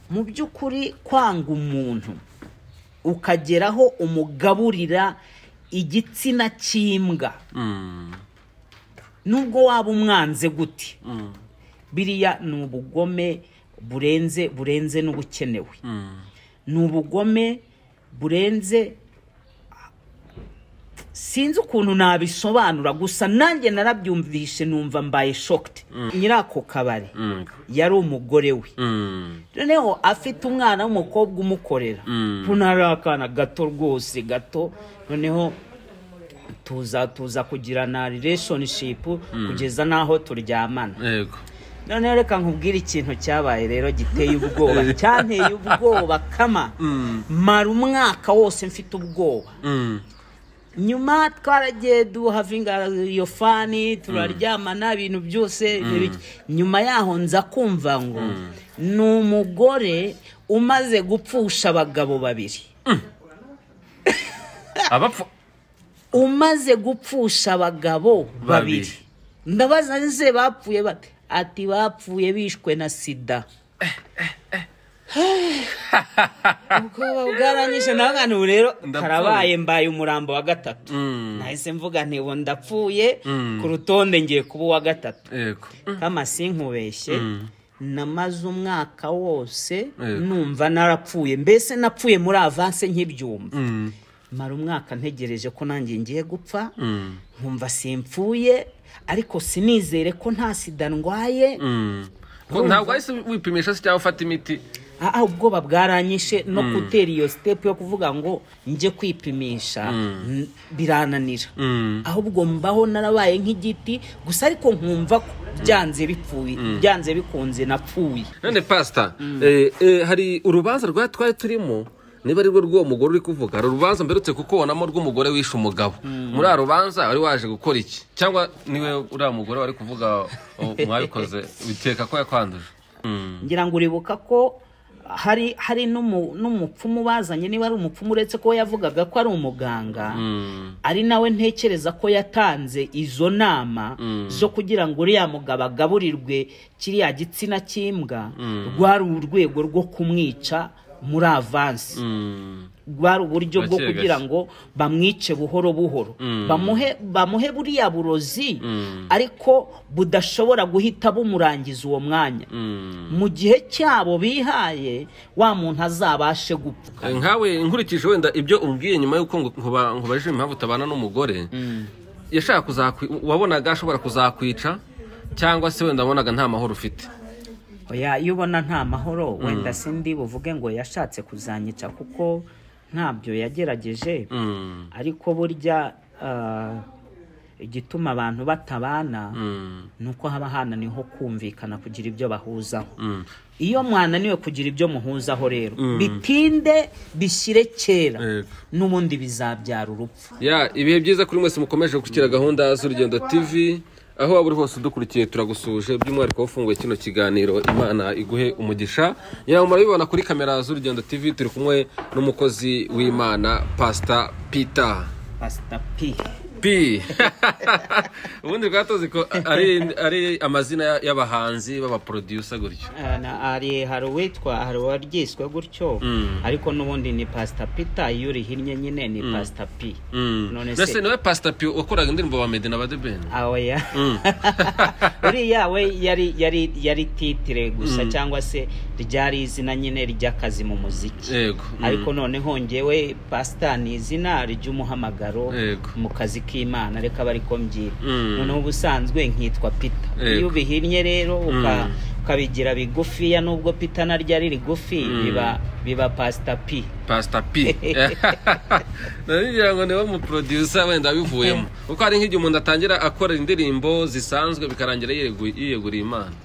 mu by'ukuri kwanga umuntu ukageraho umugaburira igitsina cy'imbwa nubwo waba umwanze gute biriya ni ubugome burenze burenze n'ubukenewe ni ubugome burenze sinzi ukuntu nabisobanura gusa nanjye narabyumvishe numva mbaye shoked nyirako kabari yari umugore we noneho afite umwana w'umukobwa umukorera ukuntu ari akana gato rwose gato noneho tuza tuza kugirana relationship kugeza n'aho turyamana yego noneho reka nkubwire ikintu cyabaye rero giteye ubwoba cyanteye ubwoba kama mara umwaka wose mfite ubwoba Mm. nyuma twaragiye duhavinga iyo fani turaryamana ibintu byose n'ibiki. nyuma yaho nza kumva ngo ni umugore umaze gupfusha abagabo babiri abapfu umaze gupfusha abagabo babiri Babiri. ndabaza nze bapfuye bate ati bapfuye bishwe na sida ubwoba bwaranyishe nawe ngo n'ubu rero Ndapfuye. karabaye mbaye umurambo wa gatatu nahise mvuga ntibu ndapfuye ku rutonde ngiye kuba uwa gatatu yego kama sinkubeshye namaze umwaka wose Yego. numva narapfuye mbese napfuye muri avanse nk'ibyumba Mm. mara umwaka ntegereje ko nanjye ngiye gupfa nkumva simpfuye ariko sinizere ko nta sida ndwaye Mm. Ngo ntabwo wahise wipimisha se cyangwa ufata imiti aha ubwoba bwaranyishe no gutera iyo sitepu yo kuvuga ngo njye kwipimisha n- birananira Mm. ahubwo mbaho narabaye nk'igiti gusa ariko nkumva ko byanze bipfuye byanze bikunze napfuye none pasita eh, eh, hari urubanza rwa twari turimo niba ari rwo rw'uwo mugore uri kuvuga hari urubanza mberutse kukubonamo rw'umugore wishe umugabo muri uru rubanza wari waje gukora iki cyangwa niwe uriya mugore wari kuvuga oh, mwabikoze bikeka ko yakwanduje Mm. ngira ngo uribuka ko hari hari n'umu- n'umupfumu bazanye niba ari umupfumu uretse ko we yavugaga ko ari umuganga Mm. ari nawe ntekereza ko yatanze izo nama zo kugira ngo uriya mugabo agaburirwe kiriya gitsina cy'imbwa rwari urwego rwo kumwica muri avansi Mm. rwari uburyo bwo Gake gake. kugira ngo bamwice buhoro buhoro bamuhe bamuhe buriya burozi ariko budashobora guhita bumurangiza uwo mwanya Mm. mu gihe cyabo bihaye wa muntu azabashe gupfa Eh, nkawe nkurikije wenda ibyo umbwiye nyuma y'uko ngo- nkuba- nkubajije impamvu utabana n'umugore yashaka kuzakwica wabonaga ashobora kuzakwica cyangwa se wenda wabonaga nta mahoro ufite oya iyo ubona nta mahoro wenda sindi buvuge ngo yashatse kuzanyica kuko ntabyo yagerageje Mm, ariko burya ah, igituma abantu batabana mm, ni uko haba hananiho kumvikana kugira ibyo bahuzaho mm. iyo mwananiwe kugira ibyo muhuzaho rero bitinde bishyire kera Yego. n'ubundi bizabyara urupfu ya ibihe byiza kuri mwese mukomeje gushyikira gahunda z'urugendo tv aho waba uri hose udukurikiye turagusuhuje by'umwihariko wowe ufunguye kino kiganiro imana iguhe umugisha yawe murabibona kuri kamera z'urugendo tv turi kumwe n'umukozi w'imana pasita pita pasita pi P ubundi rwatozi ko ari, ari amazina ya- y'abahanzi b'abaproducer gutyo Ah, na- hari hari uwitwa hari uwaryiswe gutyo ariko n'ubundi ni pasita pita iyo urihinnye nyine ni pasita pi none mbese se nawe pastor P wakoraga indirimbo ba Meddy na badebeni aweya uriya we yari yari yari titire gusa cyangwa se ryari izina nyine ry'akazi mu muziki yego mm. ariko noneho njyewe pasita ni izina ry'umuhamagaro Yego. mu kazi k'imana reka bari ko mbyita Mm. noneho ubusanzwe nkitwa pita Yego. iyo ubihinnye rero uka- ukabigira bigufiya nubwo pita naryo ari rigufi biba biba pasita pi pastor P ngira ngo niwe muproducer wenda bivuyemo kuko hari nk'igihe umuntu atangira akora indirimbo zisanzwe bikarangira yiyegu- yiyeguriye imana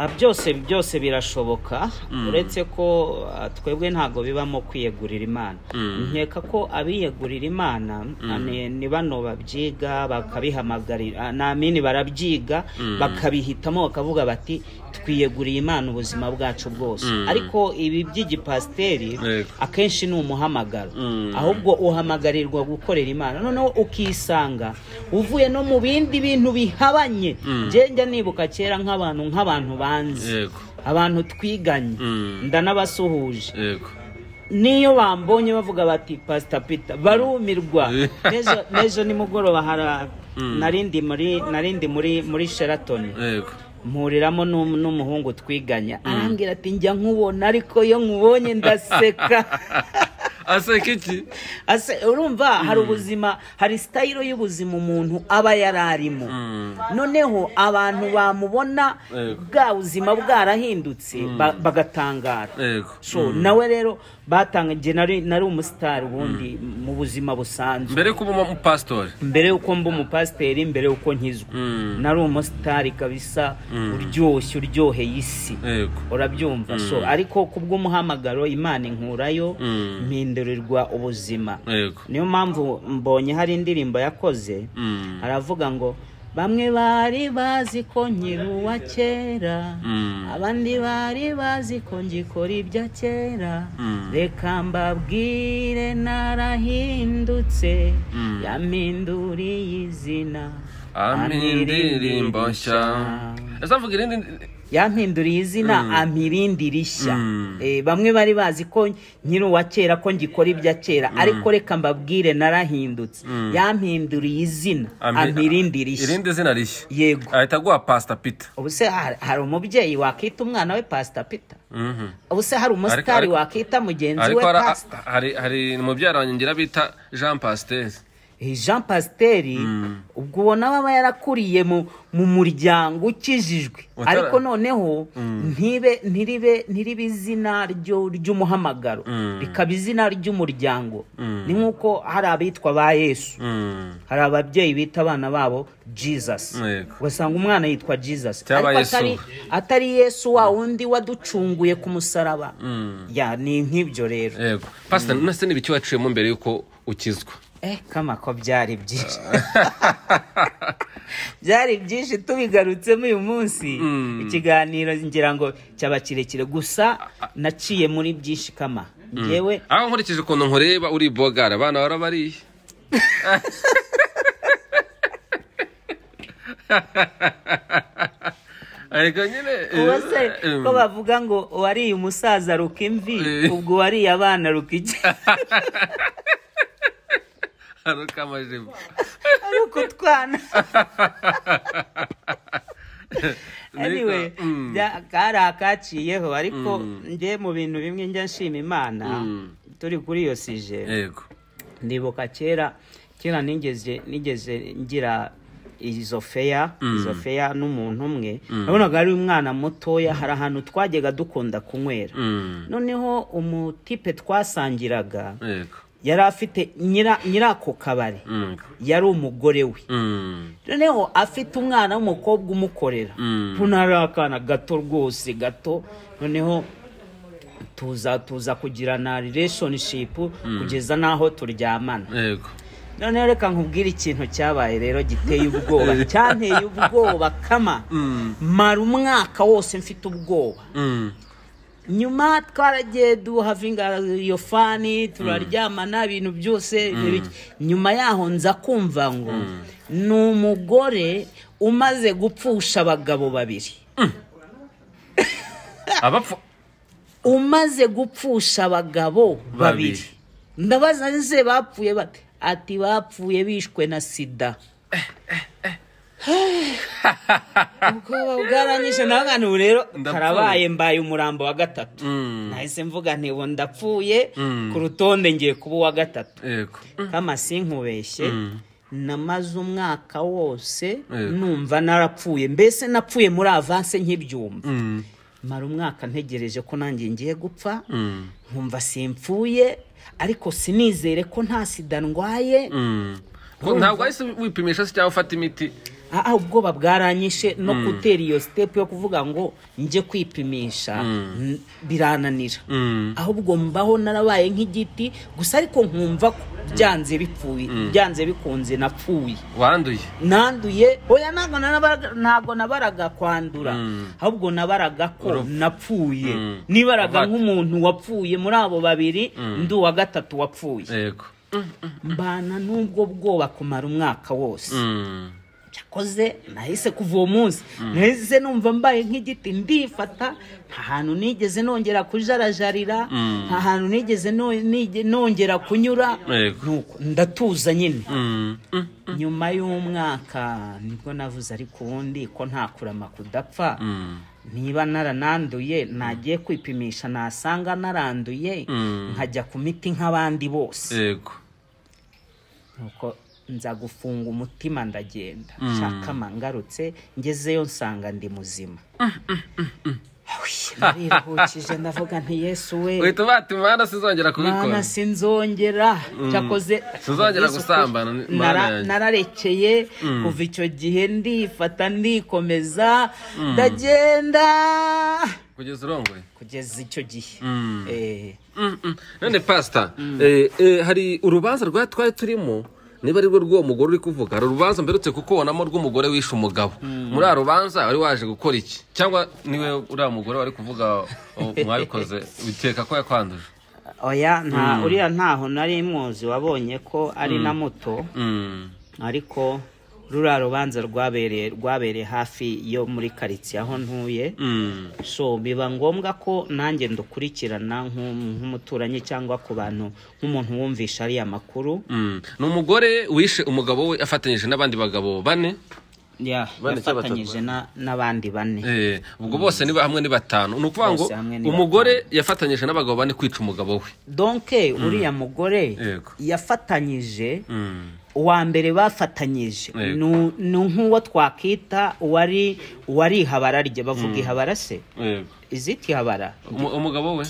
Ah, byose byose birashoboka uretse ko ah, twebwe ntabwo bibamo kwiyegurira imana nkeka ko abiyegurira imana ah, ni- ni bano babyiga bakabihamagarira namini barabyiga bakabihitamo bakavuga bati twiyeguriye imana ubuzima bwacu bwose ariko ibi by'igipasiteri Yego. akenshi ni umuhamagaro Mm. ahubwo uhamagarirwa gukorera imana noneho ukisanga uvuye no mu bindi bintu bihabanye njye njya nibuka kera nk'abantu nk'abantu banzi yego abantu twiganye ndanabasuhuje yego niyo bambonye bavuga bati pasita pita barumirwa N'ejo- n'ejo nimugoroba hari narindi muri narindi muri muri sheratoni yego mpuriramo n'um- n'umuhungu twiganya arambwira ati njya nkubona ariko iyo nkubonye ndaseka aseka iki Ase- urumva hari ubuzima hari sitayiro y'ubuzima umuntu aba yari arimo noneho abantu bamubona Yego. bwa buzima bwarahindutse ba- bagatangara yego so nawe rero batanga njye nari nari umusitari ubundi mu buzima busanzwe mbere kuba umupasitori mbere y'uko mba umupasiteri mbere y'uko nkizwa Mm. nari umusitari kabisa uryoshye uryoheye isi yego urabyumva so ariko ku bw'umuhamagaro imana inkurayo Mm. mpindurirwa ubuzima yego niyo mpamvu mbonye hari indirimbo yakoze Mm. aravuga ngo bamwe bari bazi ko nkiri uwa kera Mm. abandi bari bazi ko ngikora ibya kera Mm. reka mbabwire narahindutse Mm. yampinduriye izina ampa indirimbo nshya ese avuga irindi yampinduriye izina ampa irindi rishya Mm. Eh, bamwe bari bazi ko nkiri uwa kera ko ngikora ibya kera ariko reka mbabwire narahindutse yampinduriye izina ampa irindi rishya irindi zina rishya yego ahita aguha pasita pita ubu se hari hari umubyeyi wakita umwana we pasita pita Mhm. ubu se hari umusitari ariko- wakita mugenzi we ariko hari- pasita hari hari umubyara wanjye ngira bita jean pasiteri Eh, jean pasiteri ubwo ubona aba yarakuriye mu mu muryango ukijijwe Utara- ariko noneho ntibe ntiribe ntiribe izina ryo- ry'umuhamagaro rikaba izina ry'umuryango ni nk'uko hari abitwa ba yesu Mm. hari ababyeyi bita abana babo jesus Yego. ugasanga umwana yitwa jesus Cyangwa ariko Yesu. atari, atari yesu wa wundi waducunguye ku musaraba ya ni nk'ibyo rero yego pasiteri nase ni ibiki waciyemo mbere y'uko ukizwa Eh, kama ko byari byinshi byari byinshi tubigarutsemo uyu munsi ikiganiro ngira ngo cyaba kirekire gusa naciye muri byinshi kama ngewe aho nkurikije ukuntu nkureba uri bogara abana barabariye ariko nyine uwo se eh, ko bavuga ngo uwariye umusaza ruka imvi Eh. ubwo uwariye abana ruka iki haruka amajipo ruka utwana anyway Ariko, mm, bya- kari akaciyeho ariko ngewe mu bintu bimwe njya nshima imana turi kuri iyo sije yego ndibuka kera kera nigeze nigeze ngira izo feya izo feya n'umuntu umwe nabonaga ari umwana mutoya hari ahantu twajyaga dukunda kunywera Mm, noneho umutipe twasangiraga yego yari afite nyira nyiri ako kabari Mm, yari umugore we mm, noneho afite umwana w'umukobwa umukorera Mm. kuko ari akana gato rwose gato noneho tuza tuza kugirana relationship kugeza n'aho turyamana yego noneho reka nkubwire ikintu cyabaye rero giteye ubwoba cyanteye ubwoba kama mara umwaka wose mfite ubwoba Mm, nyuma twaragiye duhavinga iyo fani turaryamana ibintu byose biki- nyuma yaho nza kumva ngo ni umugore umaze gupfusha abagabo babiri abapfu umaze gupfusha abagabo babiri Babiri. ndabaza nze bapfuye bate ati bapfuye bishwe na sida ubwoba bwaranyishe nawe nkana ubu rero Ndapfuye. karabaye mbaye umurambo wa gatatu Mm. nahise mvuga nti ubu ndapfuye ku rutonde ngiye kuba uwa gatatu yego kama sinkubeshye namaze umwaka wose Yego. numva narapfuye mbese napfuye muri avanse nk'ibyumba Mm, mara umwaka ntegereje ko nanjye ngiye gupfa mm, nkumva simpfuye ariko sinizere ko nta sida ndwaye mm. Ko ntabwo wahise wipimisha se cyangwa ufata imiti aha ubwoba bwaranyishe no gutera iyo sitepu yo kuvuga ngo njye kwipimisha n- birananira Mm. ahubwo mbaho narabaye nk'igiti gusa ariko nkumva ko byanze bipfuye byanze bikunze napfuye wanduye nanduye oya ntabwo nabaraga- ntabwo nabaraga kwandura ahubwo nabaraga ko Urupfu. napfuye Mm. nibaraga Abati. nk'umuntu wapfuye muri abo babiri ndi uwa gatatu wapfuye yego mbana n'ubwo bwoba kumara umwaka wose Mm, Nca nakoze nahise kuva uwo munsi nahise numva mbaye nk'igiti ndifata nta hantu nigeze nongera kujarajarira nta hantu nigeze no- nige- nongera kunyura Yego. Nuko ndatuza nyine Mm, mm. nyuma y'umwaka nibwo navuze ariko ubundi ko nta kurama kudapfa niba narananduye nagiye kwipimisha nasanga naranduye nkajya ku miti nk'abandi bose yego nuko nza gufunga umutima ndagenda nshaka mangarutse ngezeyo nsanga ndi muzima Ahuye, nariruhukije ndavuga nti yesu we uhita batuma mana sinzongera mana kubikora sinzongera cyakoze Sinzongera Yesu, gusambana, kuko Mana nara- yanjye. nararekeye kuva icyo gihe ndifata ndikomeza ndagenda kugeza urongoye kugeza icyo gihe Eh, Mm, mm. none pasita eh, eh, hari urubanza rwa twari turimo niba arirwo rw'uwo mugore uri kuvuga hari urubanza mberutse kukubonamo rw'umugore wishe umugabo muri uru rubanza wari waje gukora iki cyangwa niwe uriya mugore wari kuvuga oh, mwabikoze bikeka ko yakwanduje oya nta uriya ntaho nari mwozi wabonye ko ari na muto Mm, ariko ruriya rubanza rwabereye rwabereye hafi yo muri karitsiye aho ntuye mm, so biba ngombwa ko nanjye ndukurikirana nk'um- nk'umuturanyi cyangwa ku bantu nk'umuntu wumvisha ariya makuru mm. ni umugore wishe umugabo we afatanyije n'abandi bagabo bane Ya- Bane cyangwa batatu? yafatanyije na- n'abandi bane Eh, ubwo bose niba hamwe ni batanu ni ukuvuga ngo Bose hamwe ni umugore yafatanyije n'abagabo bane kwica umugabo we donke uriya mugore Yego. yafatanyije Mm, uwa mbere bafatanyije Yego. ni ni nk'uwo twakwita uwari uwari ihabara rye bavuga ihabara se yego. izita ihabara Umu- umugabo we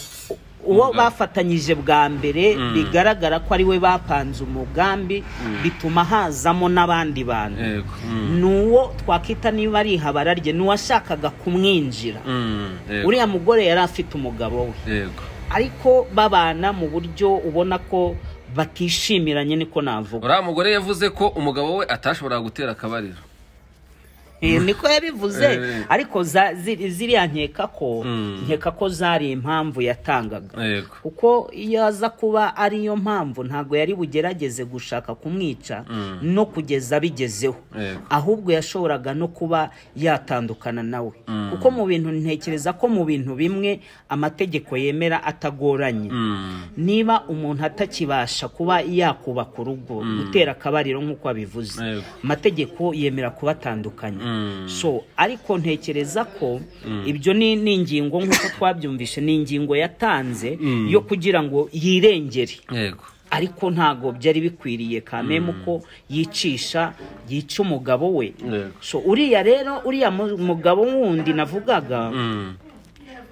uwo bafatanyije bwa mbere bigaragara ko ari we bapanze umugambi bituma hazamo n'abandi bantu yego Mm, ni uwo twakwita niba ari ihabara rye ni uwashakaga kumwinjira mm, yego. uriya mugore yari afite umugabo we yego ariko babana mu buryo ubona ko batishimiranye niko navuga uriya mugore yavuze ko umugabo we atashoboraga gutera akabariro Eh, niko yabivuze Eh. ariko za- ziri- ziriya nkeka ko Mm. nkeka ko zari impamvu yatangaga yego kuko iyo aza kuba ariyo mpamvu ntabwo yari bugerageze gushaka kumwica no kugeza abigezeho Yego. ahubwo yashoboraga no kuba yatandukana nawe kuko mu bintu ntekereza ko mu bintu bimwe amategeko yemera atagoranye Mm, niba umuntu atakibasha kuba yakubaka urugo gutera akabariro nk'uko abivuze Yego. amategeko yemera kubatandukanya Mm. so ariko ntekereza ko ibyo ni ni ingingo nk'uko twabyumvise ni ingingo yatanze yo kugira ngo yirengere yego ariko ntago byari bikwiriye kameme ko yicisha yica umugabo we yego so uriya rero uriya mu- mugabo wundi navugaga Mm,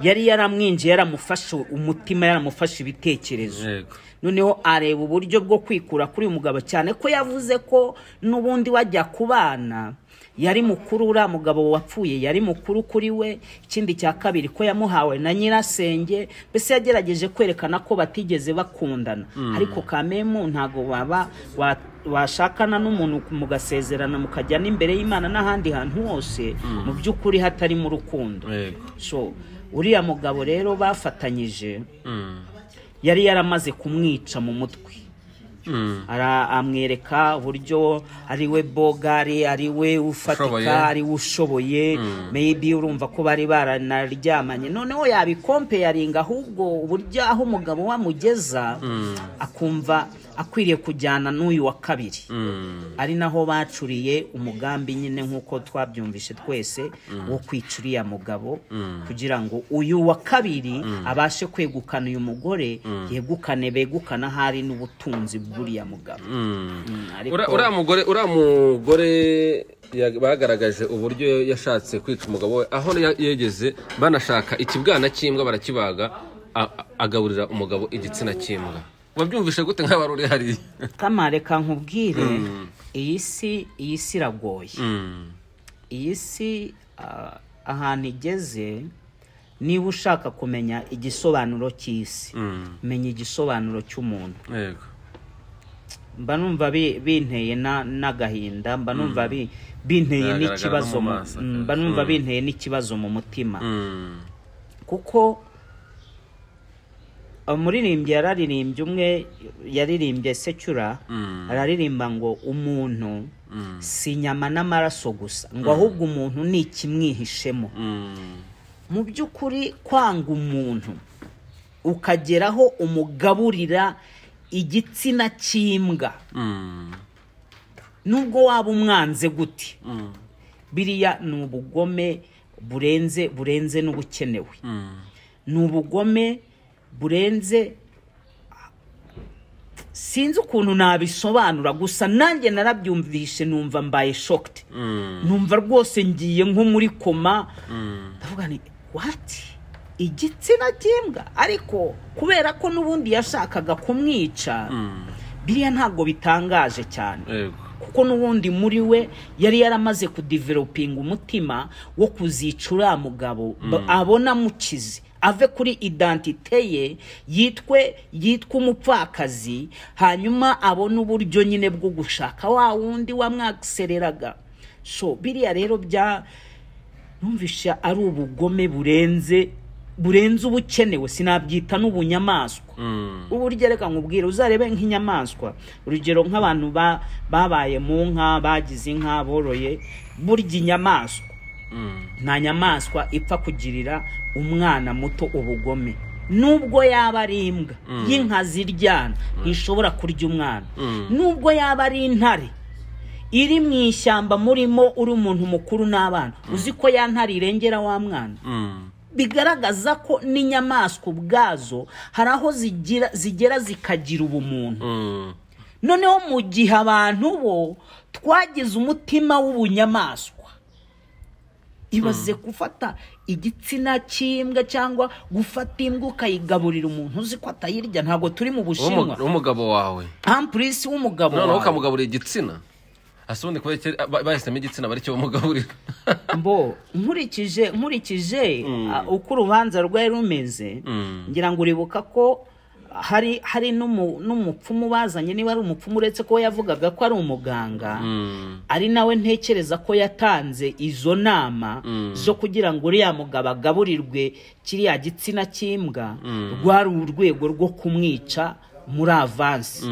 yari yaramwinjiye yaramufashe umutima yaramufashe ibitekerezo yego noneho areba uburyo bwo kwikura kuri uyu mugabo cyane ko yavuze ko n'ubundi wajya kubana yari mukuru uriya mugabo wapfuye yari mukuru kuri we ikindi cya kabiri ko yamuhawe na nyirasenge mbese yagerageje kwerekana ko batigeze bakundana ariko kamemu ntabwo waba wa- washakana n'umuntu mugasezerana mukajya n'imbere y'imana n'ahandi hantu hose mu by'ukuri hatarimo urukundo yego so uriya mugabo rero bafatanyije Mm, yari yaramaze kumwica mu mutwe mm, Ara- amwereka uburyo ari we bogari ari we Ushoboye. ufatika ari we ushoboye maybe urumva ko bari baranaryamanye noneho yabikompayaringa ahubwo uburyo aho umugabo we amugeza akumva akwiriye kujyana n'uyu wa kabiri mm, ari naho bacuriye umugambi nyine nk'uko twabyumvise twese wo kwica uriya mugabo kugira ngo uyu wa kabiri abashe kwegukana uyu mugore yegukane begukana ahari n'ubutunzi bw'uriya mugabo mm. Mm, ariko Ura- uriya mugore uriya mugore ya- bagaragaje uburyo yashatse kwica umugabo we aho ya- yegeze banashaka ikibwana cy'imbwa barakibaga a- a- agaburira umugabo igitsina cy'imbwa wabyumvishe gute nk'abari uri hariya kama reka nkubwire iyi si iyi si iragoye Mm, iyi si ah, ahantu igeze niba ushaka kumenya igisobanuro cy'isi mm, menya igisobanuro cy'umuntu yego mba numva bi- binteye na- n'agahinda mba numva bi- binteye Biragaragara no n'ikibazo mu mu- maso, mm, mm. mba numva binteye n'ikibazo mu mutima Mm, kuko umuririmbyi yararirimbye umwe yaririmbye secura Mm. araririmba ngo umuntu si inyama n'amaraso gusa ngo ahubwo umuntu ni ikimwihishemo mu by'ukuri kwanga umuntu ukageraho umugaburira igitsina cy'imbwa nubwo waba umwanze gute biriya ni ubugome burenze burenze n'ubukenewe ni ubugome burenze sinzi ukuntu nabisobanura gusa nanjye narabyumvishe numva mbaye shoked numva rwose ngiye nko muri koma ndavuga ni wati igitsina cy'imbwa ariko kubera ko n'ubundi yashakaga kumwica biriya ntabwo bitangaje cyane Yego. kuko n'ubundi muri we yari yaramaze kudivelopinga umutima wo kuzica uriya mugabo ba- abona amukize ave kuri idantite ye yitwe yitwa umupfakazi hanyuma abone uburyo nyine bwo gushaka wa wundi wamwagisereraga so biriya rero bya numvisha ari ubugome burenze burenze ubukenewe sinabyita n'ubunyamaswa ubu urya reka nkubwire uzarebe nk'inyamaswa urugero nk'abantu ba- babaye mu nka bagize inka boroye burya inyamaswa nta nyamaswa ipfa kugirira umwana muto ubugome nubwo yaba ari imbwa y'inka ziryana ntishobora kurya umwana nubwo yaba ari intare iri mu ishyamba murimo uri umuntu mukuru n'abana uzi ko ya ntare irengera wa mwana bigaragaza ko n'inyamaswa ubwazo hari aho zigira zigera zikagira ubumuntu noneho mu gihe abantu bo twagize umutima w'ubunyamaswa ibaze gufata igitsina cy'imbwa cyangwa gufata imbwa ukayigaburira umuntu uzi ko atayirya ntabwo turi mu bushinwa umugabo wawe ampurisi w'umugabo noneho wawe ukamugaburira igitsina ase ubundi kubera icyo- ba- bahisemo igitsina baricyo bamugaburira mbo nkurikije nkurikije ah, uko urubanza rwari rumeze ngira ngo uribuka ko hari hari n'umu- n'umupfumu bazanye niba ari umupfumu uretse ko we yavugaga ko ari umuganga ari nawe ntekereza ko yatanze izo nama zo kugira ngo uriya mugabo agaburirwe kiriya gitsina cy'imbwa rwari urwego rwo kumwica muri avansi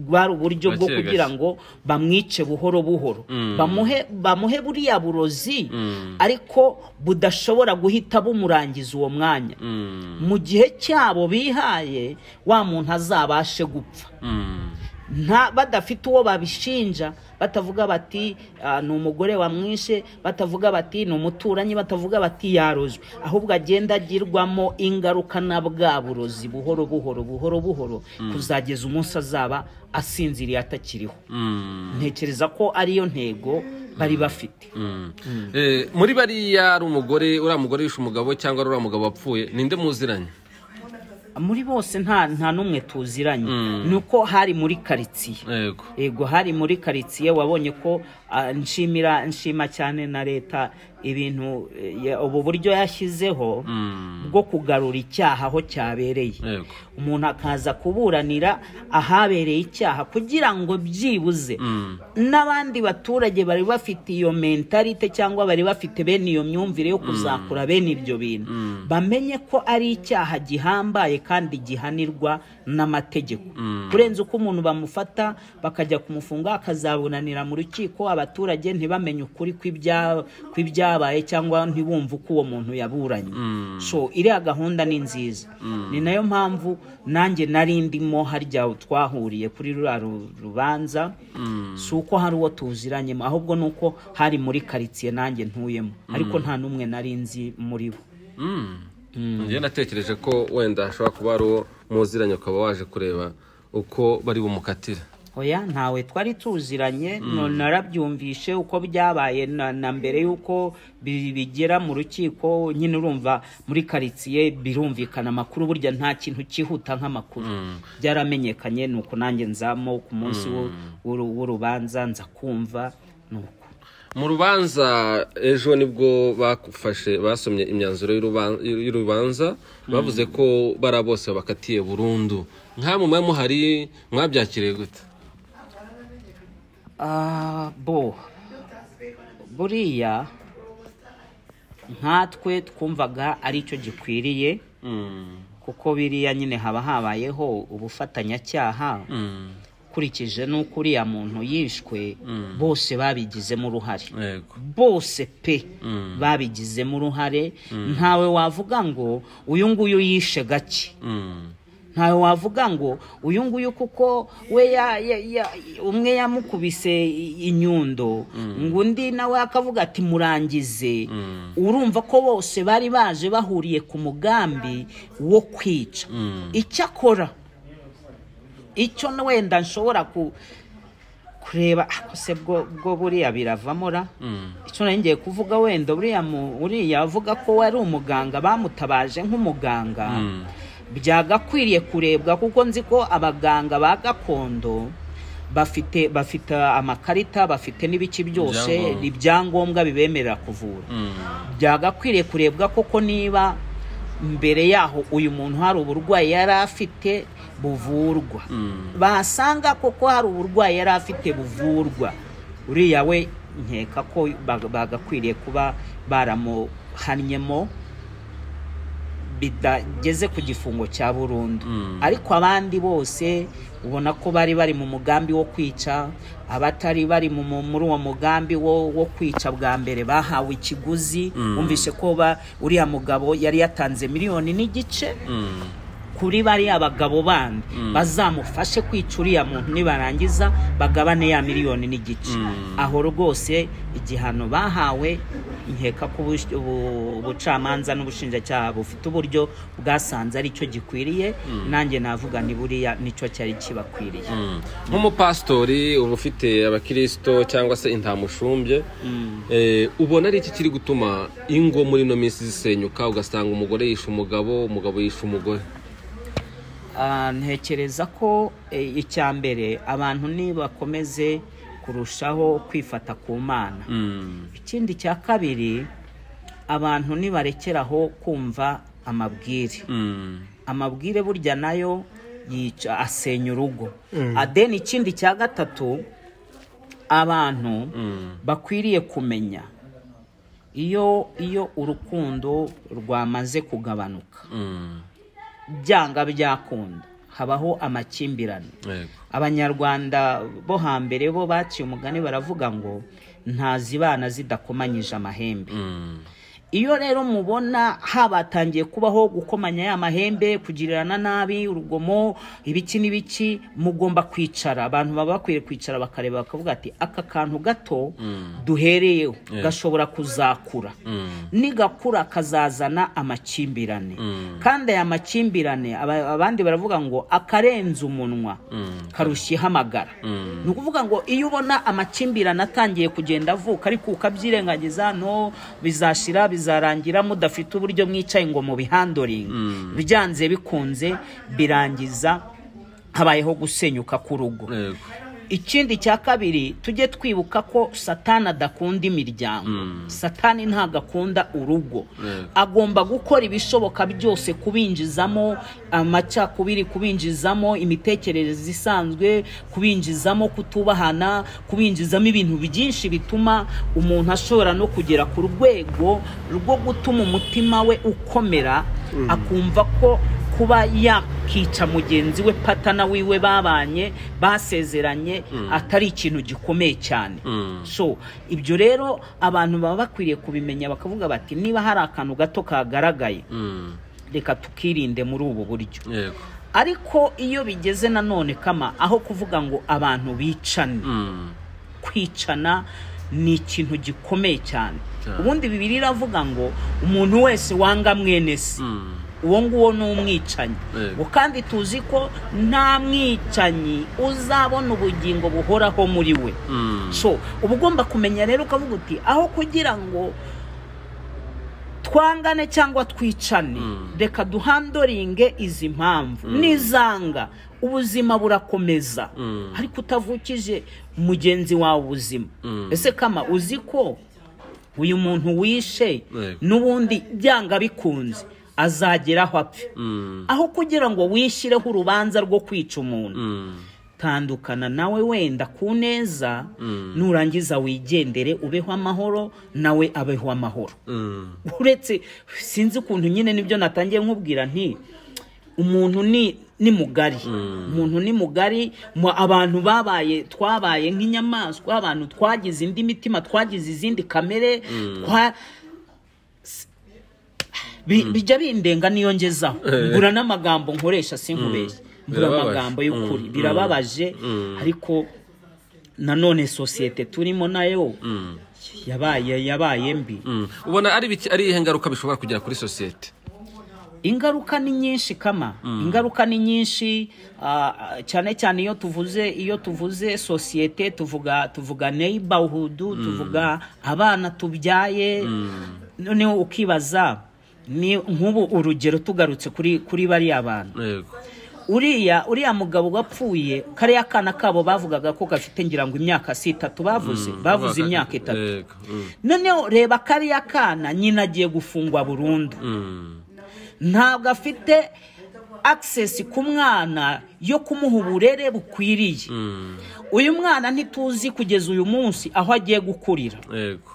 rwari uburyo bwo Gake kugira gake. ngo bamwice buhoro buhoro bamuhe bamuhe buriya burozi ariko budashobora guhita bumurangiza uwo mwanya mu gihe cyabo bihaye wa muntu azabashe gupfa nta badafite uwo babishinja batavuga bati "Ah, ni umugore wamwishe batavuga bati ni umuturanyi batavuga bati yarozwe ahubwo agenda agirwamo ingaruka na bwa burozi buhoro buhoro buhoro buhoro kuzageza umunsi azaba asinziriye atakiriho ntekereza ko ariyo ntego bari bafite Eh, muri bariya ari umugore uriya mugore wishe umugabo cyangwa ari uriya mugabo wapfuye ninde muziranye muri bose nta nta n'umwe tuziranye ni uko hari muri karitsiye yego yego hari muri karitsiye wabonye ko ah, nshimira nshima cyane na leta ibintu eh, ya- ubu buryo yashyizeho bwo kugarura icyaha aho cyabereye Yego. umuntu akaza kuburanira ahabereye icyaha kugira ngo byibuze n'abandi baturage bari bafite iyo mentalite cyangwa bari bafite bene iyo myumvire yo kuzakura bene ibyo bintu bamenye ko ari icyaha gihambaye kandi gihanirwa n'amategeko kurenza uko umuntu bamufata bakajya kumufunga akazabunanira mu rukiko abaturage ntibamenye ukuri kw'ibya- kw'ibyabaye cyangwa ntibumve uko uwo muntu yaburanye so iriya gahunda ni nziza ni nayo mpamvu nanjye nari ndimo harya twahuriye kuri ruriya ru- rubanza si uko hari uwo tuziranyemo ahubwo ni uko hari muri karitsiye nanjye ntuyemo ariko nta n'umwe nari nzi muri bo njyewe natekereje ko wenda hashobora kuba ari uwo muziranye ukaba waje kureba uko bari bumukatire oya ntawe twari tuziranye no- narabyumvishe uko byabaye na na mbere y'uko bi- bigera mu rukiko nyine urumva muri karitsiye birumvikana amakuru burya nta kintu cyihuta nk'amakuru byaramenyekanye ni uko nanjye nzamo ku munsi w'u- w'uru- w'urubanza nza kumva ni uko mu rubanza ejo nibwo bafashe basomye imyanzuro y'uruban- y'urubanza bavuze ko bariya bose bakatiye burundu nk'amwe muba muhari mwabyakiriye gute Ah, bo buriya nkatwe twumvaga ari cyo gikwiriye kuko biriya nyine haba habayeho ubufatanyacyaha ukurikije n'uko uriya muntu yishwe bose babigizemo uruhare yego bose pe babigizemo uruhare ntawe wavuga ngo uyu nguyu yishe gake Mm. ntawe wavuga ngo uyu nguyu kuko we ya- ya- ya- umwe yamukubise i- inyundo ngo undi nawe akavuga ati murangize urumva ko bose bari baje bahuriye ku mugambi wo kwica icyo akora icyo n- wenda nshobora ku kureba ako se bwo bwo buriya biravamo ra icyo nari ngiye kuvuga wenda buriya mu- uriya avuga ko wari umuganga bamutabaje nk'umuganga byagakwiriye kurebwa kuko nzi ko abaganga ba gakondo bafite bafite amakarita bafite n'ibice byose Ibyangombwa. ibyangombwa bibemerera kuvura byagakwiriye kurebwa koko niba mbere yaho uyu muntu hari uburwayi yari afite buvurwa basanga koko hari uburwayi yari afite buvurwa uriya we nkeka ko bag- bagakwiriye kuba baramuhannyemo bidageze ku gifungo cya burundu ariko abandi bose ubona ko bari bari mu mugambi wo kwica abatari bari mu- mu- muri uwo mugambi wo wo kwica bwa mbere bahawe ikiguzi bumvise ko ba- uriya mugabo yari yatanze miliyoni n'igice Mm. kuri bariya bagabo bandi bazamufashe kwica uriya muntu nibarangiza bagabane ya miliyoni n'igice aho rwose igihano bahawe nkeka ko ubush- ubu- ubucamanza n'ubushinjacyaha bufite uburyo bwasanze aricyo gikwiriye nanjye navuga ni buriya nicyo cyari kibakwiriye Mm. nk'umupasitori uba ufite abakirisito cyangwa se intamushumbye eh, ubona ari iki kiri gutuma ingo muri ino minsi zisenyuka ugasanga umugore yishe umugabo umugabo yishe umugore Ah, ntekereza ko eh, icya mbere abantu nibakomeze kurushaho kwifata ku mana ikindi cya kabiri abantu nibarekeraho kumva amabwire amabwire burya nayo yica asenya urugo adeni ikindi cya gatatu abantu bakwiriye kumenya iyo iyo urukundo rwamaze kugabanuka byanga byakunda habaho amakimbirane Yego. abanyarwanda bo hambere bo baciye umugani baravuga ngo ntazibana zidakomanyije amahembe Mm. iyo rero mubona habatangiye kubaho gukomanya ya mahembe kugirirana nabi urugomo ibiki n'ibiki mugomba kwicara abantu baba bakwiye kwicara bakareba bakavuga ati aka kantu gato duhereyeho gashobora kuzakura nigakura kazazana amakimbirane kandi aya makimbirane aba- abandi baravuga ngo akarenze umunwa karushya ihamagara ni ukuvuga ngo iyo ubona amakimbirane atangiye kugenda avuka ariko ukabyirengagiza no bizashira bizarangira mudafite uburyo mwicaye ngo mubihandoringe byanze bikunze birangiza habayeho gusenyuka k'urugo Yego. ikindi cya kabiri tujye twibuka ko satani adakunda imiryango satani ntabwo akunda urugo agomba gukora ibishoboka byose kubinjizamo amacakubiri kubinjizamo imitekerereze isanzwe kubinjizamo kutubahana kubinjizamo ibintu byinshi bituma umuntu ashobora no kugera ku rwego rwo gutuma umutima we ukomera akumva ko kuba yakica mugenzi we patana wiwe babanye basezeranye atari ikintu gikomeye cyane so ibyo rero abantu baba bakwiriye kubimenya bakavuga bati niba hari akantu gato kagaragaye Mm. reka tukirinde muri ubu buryo Yego. ariko iyo bigeze nanone kama aho kuvuga ngo abantu bicane Mm. kwicana ni ikintu gikomeye cyane Cyane. ubundi bibiri iravuga ngo umuntu wese wanga mwene se Mm. uwo nguwo ni umwicanyi Yego. ngo kandi tuzi ko nta mwicanyi uzabona ubugingo buhoraho muri we Mm. so uba ugomba kumenya rero ukavuga uti aho kugira ngo twangane cyangwa twicane reka duhandoringe izi mpamvu n'izanga ubuzima burakomeza ariko utavukije mugenzi wawe ubuzima ese kama uzi ko uyu muntu wishe Yego. n'ubundi byanga bikunze azagera aho apfe Mm. aho kugira ngo wishyireho urubanza rwo kwica umuntu Mm. tandukana nawe wenda ku neza nurangiza wigendere ubeho amahoro nawe abeho amahoro Mm. uretse sinzi ukuntu nyine nibyo natangiye nkubwira nti umuntu ni ni mugari umuntu ni mugari mu- abantu babaye twabaye nk'inyamaswa abantu twagize indi mitima twagize izindi kamere twa Bi- bijya bindenga niyo ngezaho mbura n'amagambo nkoresha sinkubeshye mbura Birababaje. amagambo y'ukuri Mm. birababaje ariko nanone sosiyete turimo nayo yabaye yabaye mbi Mm. ubona ari biki ari iyihe ngaruka bishobora kugira kuri sosiyete ingaruka ni nyinshi kama ingaruka ni nyinshi ah, ah, cyane cyane iyo tuvuze iyo tuvuze sosiyete tuvuga tuvuga neighborhood tuvuga abana tubyaye noneho ukibaza ni nk'ubu urugero tugarutse kuri kuri bariya bantu yego uriya uriya mugabo wapfuye kariya kana kabo bavugaga ko gafite ngira ngo imyaka si itatu bavuze bavuze imyaka itatu yego Mm. noneho reba kariya kana nyina agiye gufungwa burundu Mm. ntabwo afite akisesi ku mwana yo kumuha uburere bukwiriye uyu mwana ntituzi kugeza uyu munsi aho agiye gukurira yego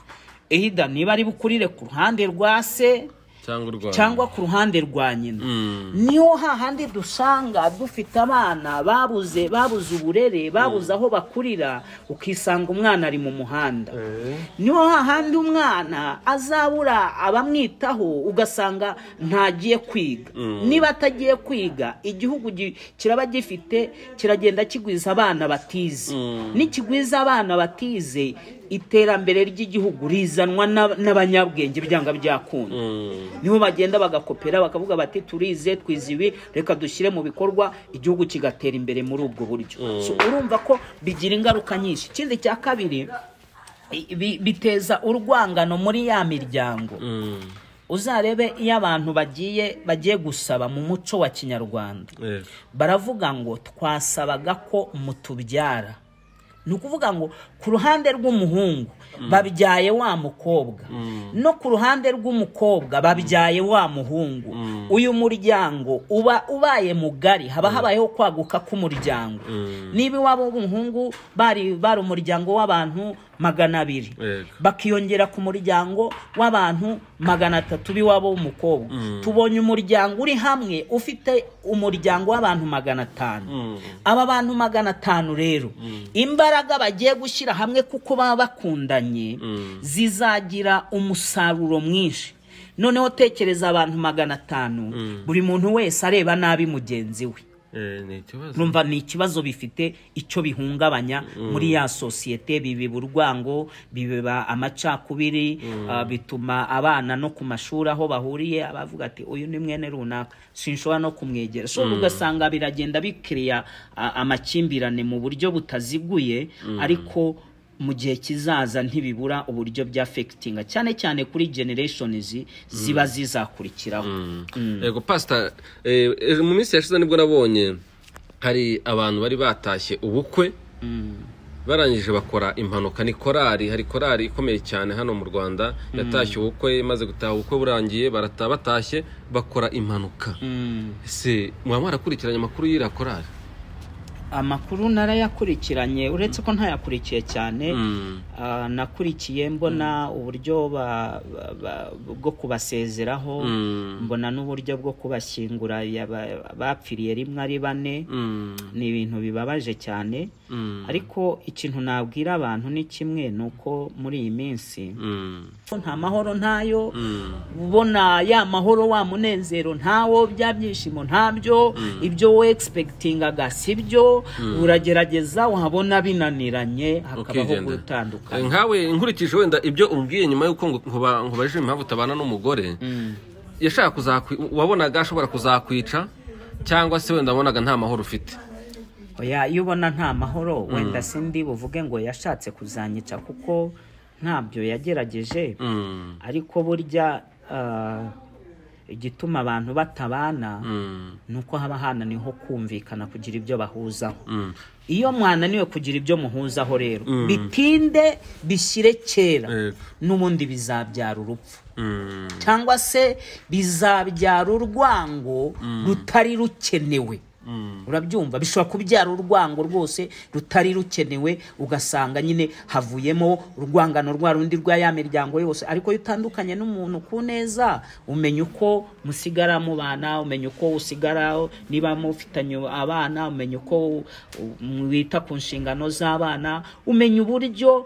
ehida niba ari bukurire ku ruhande rwa se cyangwa urwanda cyangwa ku ruhande rwa nyina Mm. niho hahandi dusanga dufite abana babuze babuze uburere babuze aho bakurira ukisanga umwana ari mu muhanda niho hahandi umwana azabura abamwitaho ugasanga ntagiye kwiga niba atagiye kwiga igihugu gi- kiraba gifite kiragenda kigwiza abana batize nikigwiza abana batize iterambere ry'igihugu rizanwa n'ab- n'abanyabwenge byanga byakunda Mm. niho bagenda bagakopera bakavuga bati turize twize ibi reka dushyire mu bikorwa igihugu kigatera imbere muri ubwo buryo So, urumva ko bigira ingaruka nyinshi ikindi cya kabiri i- bi- biteza urwangano muri ya miryango Mm. uzarebe iyo abantu bagiye bagiye gusaba mu muco wa kinyarwanda yego baravuga ngo twasabaga ko mutubyara ni ukuvuga ngo ku ruhande rw'umuhungu babyaye wa mukobwa no ku ruhande rw'umukobwa babyaye wa muhungu uyu muryango uba ubaye mugari haba habayeho kwaguka k'umuryango niba iwabo w'umuhungu bari bari umuryango w'abantu magana abiri Yego. bakiyongera ku muryango w'abantu magana atatu b'iwabo w'umukobwa tubonye umuryango uri hamwe ufite umuryango w'abantu magana atanu aba bantu magana atanu rero imbaraga bagiye gushyira hamwe kuko baba bakundanye zizagira umusaruro mwinshi noneho tekereza abantu magana atanu buri muntu wese areba nabi mugenzi we Eh, ni ikibazo numva ni ikibazo bifite icyo bihungabanya muri ya sosiyete bibiba urwango bibiba amacakubiri ah, bituma abana no ku mashuri aho bahuriye abavuga ati uyu ni mwene runaka sinshobora no kumwegera so ugasanga biragenda bikiriya ah, amakimbirane mu buryo butaziguye ariko mu gihe kizaza ntibibura uburyo bya fekitinga cyane cyane kuri genereshonizi ziba zizakurikiraho yego pasita eh, eh, mu minsi yashize nibwo nabonye hari abantu bari batashye ubukwe barangije bakora impanuka ni korari hari korari ikomeye cyane hano mu rwanda yatashye ubukwe imaze gutaha ubukwe burangiye barataha batashye bakora impanuka Mm. ese muba mwarakurikiranye amakuru y'iriya korari amakuru narayakurikiranye uretse ko ntayakurikiye cyane Mm. ah, nakurikiye mbona uburyo ba- ba- ba- bwo kubasezeraho Mm. mbona n'uburyo bwo kubashyingura yaba- bapfiriye rimwe ari bane Mm. ni ibintu bibabaje cyane Mm. ariko ikintu nabwira abantu ni kimwe ni uko muri iyi minsi Mm. ko nta mahoro ntayo Mm. ubona ya mahoro wa munezero ntawo bya byishimo ntabyo ibyo wegispekitingaga si byo uragerageza wabona binaniranye hakabaho Ukigenda. Eh, gutandukana nkawe nkurikije wenda ibyo umbwiye nyuma y'uko ngo- nkuba- nkubajije impamvu utabana n'umugore yashaka kuzakwi wabonaga ashobora kuzakwica cyangwa se wenda wabonaga nta mahoro ufite Oya, iyo ubona nta mahoro wenda sindi buvuge ngo yashatse kuzanyica kuko ntabyo yagerageje Mm, ariko burya ah, igituma abantu batabana mm, ni uko haba hananiho kumvikana kugira ibyo bahuzaho mm. iyo mwananiwe kugira ibyo muhuzaho rero bitinde bishyire kera Yego. n'ubundi bizabyara urupfu Mm, cyangwa se bizabyara urwango rutari rukenewe urabyumva bishobora kubyara urwango rwose rutari rukenewe ugasanga nyine havuyemo urwangano rwa rundi rwa ya miryango yose ariko iyo utandukanye n'umuntu ku neza umenya uko musigara mubana umenya uko usigara niba mufitanye abana umenya uko u- mwita ku nshingano z'abana umenya uburyo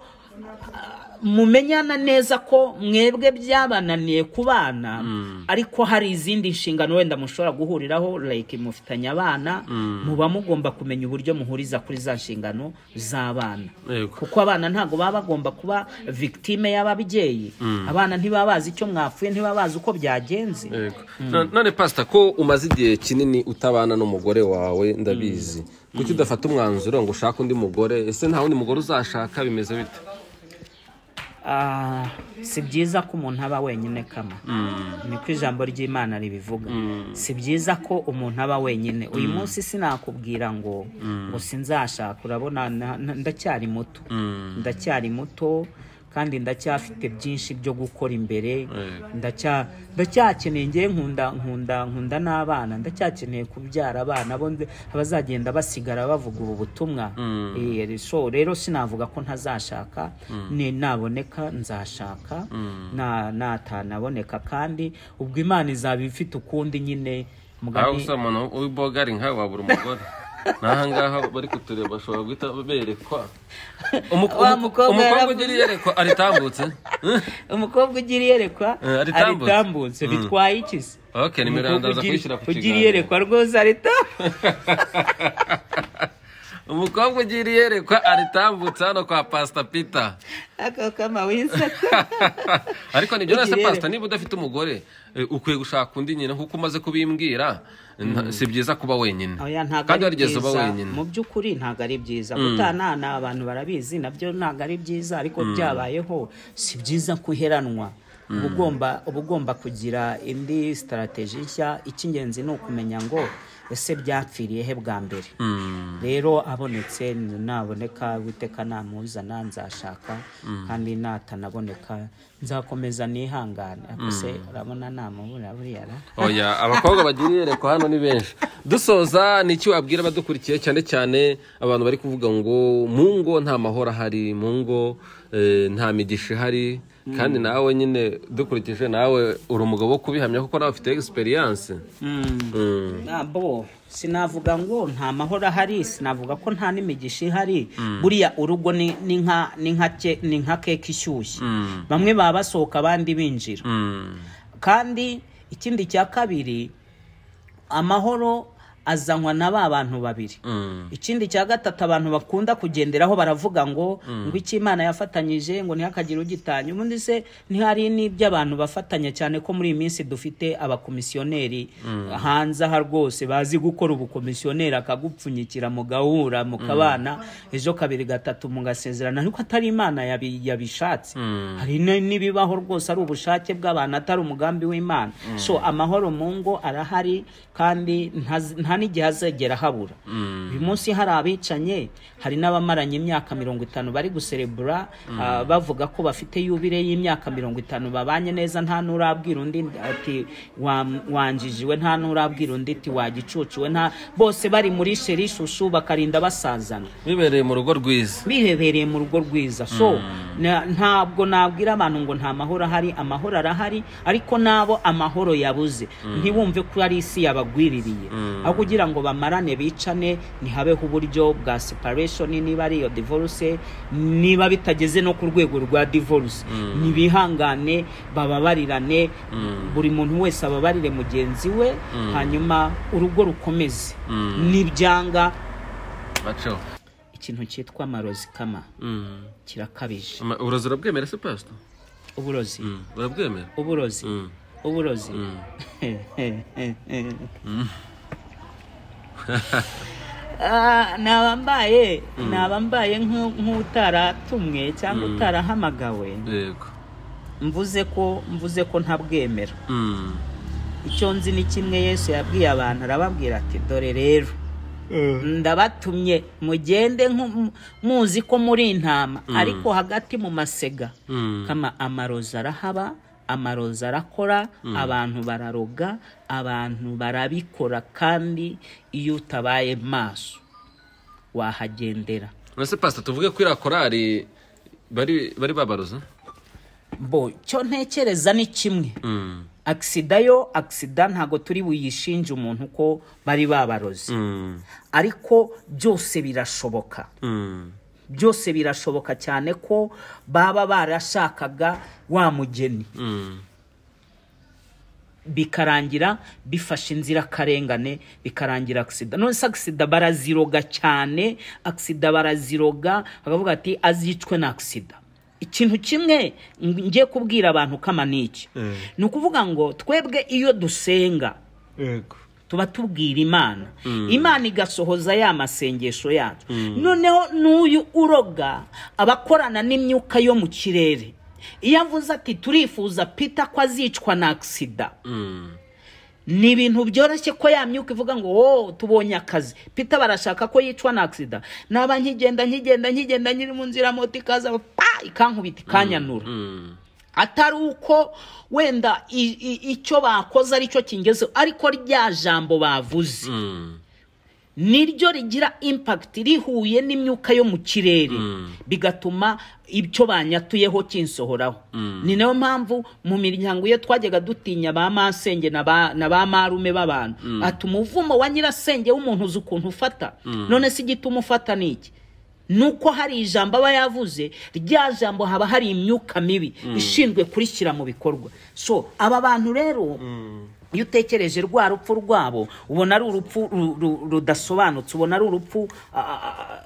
mumenyana neza ko mwebwe byabananiye kubana ariko hari izindi nshingano wenda mushobora guhuriraho like mufitanye abana muba mugomba kumenya uburyo muhuriza kuri za nshingano z'abana Yego. kuko abana ntabwo baba bagomba kuba victime y'ababyeyi abana ntibaba bazi icyo mwapfuye ntibaba bazi uko byagenze Yego. Na- none pasita ko umaze igihe kinini utabana n'umugore wawe ndabizi kuki udafata umwanzuro ngo ushake undi mugore ese nta wundi mugore uzashaka bimeze bite Ah, si byiza ko umuntu aba wenyine kama niko ijambo ry'imana ribivuga si byiza ko umuntu aba wenyine uyu munsi sinakubwira ngo ngo sinzashaka urabona na- na- ndacyari muto ndacyari muto kandi ndacyafite byinshi byo gukora imbere ndacya ndacyakeneye ngewe nkunda nkunda nkunda n'abana ndacyakeneye kubyara abana bo nde- abazagenda basigara bavuga ubu butumwa Eh, so rero sinavuga ko ntazashaka ni naboneka nzashaka na natanaboneka kandi ubwo imana izaba ifite ukundi nyine aho mugani usaba umuntu w'ibogari nkawe wabura umugore n'aha ngaha bari kutureba bashobora guhita berekwa Umuko- Wa umuko- mukobwa umukobwa yaravuze. ugira iyerekwa aritambutse Eh? umukobwa ugira iyerekwa Eh, aritambutse. aritambutse bitwaye iki se ok nimero Umukobwa yanjye ndaza ugira- kuyishyira ku ugira kiganiro iyerekwa rwose aritambutse umukobwa ugira iyerekwa aritambutse hano kwa pasita pita ako kama wisaka ariko nibyo rwose Ugira pasita niba udafite umugore eh, ukwiye gushaka undi nyine kuko umaze kubimbwira nta- si byiza kuba wenyine oya ntabwo ari kandi warigeze uba byiza wenyine mu by'ukuri ntabwo ari byiza gutanana abantu barabizi nabyo ntabwo ari byiza ariko byabayeho si byiza ko uheranwa uba ugomba uba ugomba kugira indi sitarateji nshya icy'ingenzi ni ukumenya ngo ese byapfiriye he bwa mbere rero abonetse naboneka witeka namuzana nzashaka kandi natanaboneka nzakomeza nihangane ariko se urabona namubura buriya ra oya abakobwa bagira iyerekwa hano ni benshi dusoza ni iki wabwira abadukurikiye cyane cyane abantu bari kuvuga ngo mu ngo nta mahoro ahari mu ngo eh, nta migisha ihari kandi nawe nyine dukurikije nawe uri umugabo wo kubihamya kuko nawe ufite egisperiyanse ntabwo sinavuga ngo nta mahoro ahari sinavuga ko nta n'imigisha ihari buriya urugo ni ni nka ni nka ke- ni nka keke ishyushye bamwe baba basohoka abandi binjira kandi ikindi cya kabiri amahoro azanwa na ba bantu babiri ikindi cya gatatu abantu bakunda kugenderaho baravuga ngo ngo icyo imana yafatanyije ngo ntihakagire ugitanya ubundi se ntihari n'ibyo abantu bafatanya cyane ko muri iyi minsi dufite abakomisiyoneri hanze aha rwose bazi gukora ubukomisiyoneri akagupfunyikira mugahura mukabana ejo kabiri gatatu mugasezerana ariko atari imana yabi- yabishatse hari n- n'ibibaho rwose ari ubushake bw'abantu atari umugambi w'imana so amahoro mu ngo arahari kandi ntaz- nta n'igihe azegera habura uyu munsi hari abicanye hari n'abamaranye imyaka mirongo itanu bari guserebura ah, bavuga ko bafite yubire y'imyaka mirongo itanu babanye neza nta n'urabwira undi ati "Wa- wanjijiwe nta n'urabwira undi ati wagicucuwe nta bose bari muri sheri shushu bakarinda basazana bibereye mu rugo rwiza bihebereye mu rugo rwiza so na- ntabwo nabwira abantu ngo nta mahoro ahari amahoro arahari ariko nabo amahoro yabuze ntibumve ko ari isi yabagwiririye aho kugira ngo bamarane bicane ntihabeho uburyo bwa separation niba ari iyo divorce niba bitageze no ku rwego rwa divorce nibihangane bababarirane buri muntu wese ababarire mugenzi we hanyuma urugo rukomeze nibyanga baco ikintu cyitwa amarozi kama kirakabije Ama- uburozi urabwemera se pasita uburozi Mm, urabwemera uburozi Mm. uburozi Ah, naba mbaye naba mbaye nk'u- nk'utaratumwe cyangwa utarahamagawe yego mvuze ko mvuze ko ntabwemera Mm. icyo nzi ni kimwe yesu yabwiye abantu arababwira ati dore rero ndabatumye mugende nku- muzi ko muri intama ariko hagati mu masega kama amarozi arahaba amarozi arakora abantu bararoga abantu barabikora kandi iyo utabaye maso wahagendera uretse pasita tuvuge ko iriya korari bari bari babaroza bo cyo ntekereza ni kimwe agisida yo agisida ntabwo turi buyishinje umuntu ko bari babaroze ariko byose birashoboka byose birashoboka cyane ko baba barashakaga wa mugeni bikarangira bifashe inzirakarengane bikarangira agisida none se agisida baraziroga cyane agisida baraziroga bakavuga ati azicwe na agisida ikintu kimwe ngiye kubwira abantu kama ni iki ni ukuvuga ngo twebwe iyo dusenga tuba tubwira imana imana igasohoza ya masengesho yacu noneho n'uyu uroga aba akorana n'imyuka yo mu kirere iyo avuze ati turifuza pita ko azicwa na agisida ni ibintu byoroshye ko ya myuka ivuga ngo wowe tubonye akazi pita barashaka ko yicwa na agisida naba nkigenda nkigenda nkigenda nyiri mu nzira moto ikaza pa ikankubita ikanyanura atari uko wenda i- i- icyo bakoze aricyo kingezeho ariko rya jambo bavuze niryo rigira impakiti rihuye n'imyuka yo mu kirere bigatuma icyo banyatuyeho kinsohoraho ni nayo mpamvu mu miryango iyo twajyaga dutinya ba masenge na ba na ba marume b'abantu ati umuvumo wa nyirasenge w'umuntu uzi ukuntu ufata none se igituma ufata ni iki nuko hari ijambo aba yavuze rya jambo haba hari imyuka mibi ishinzwe kurishyira mu bikorwa so aba bantu rero iyo utekereje rwa rupfu rwabo ubona ari urupfu ru- ru- rudasobanutse ubona ari urupfu a- a- a-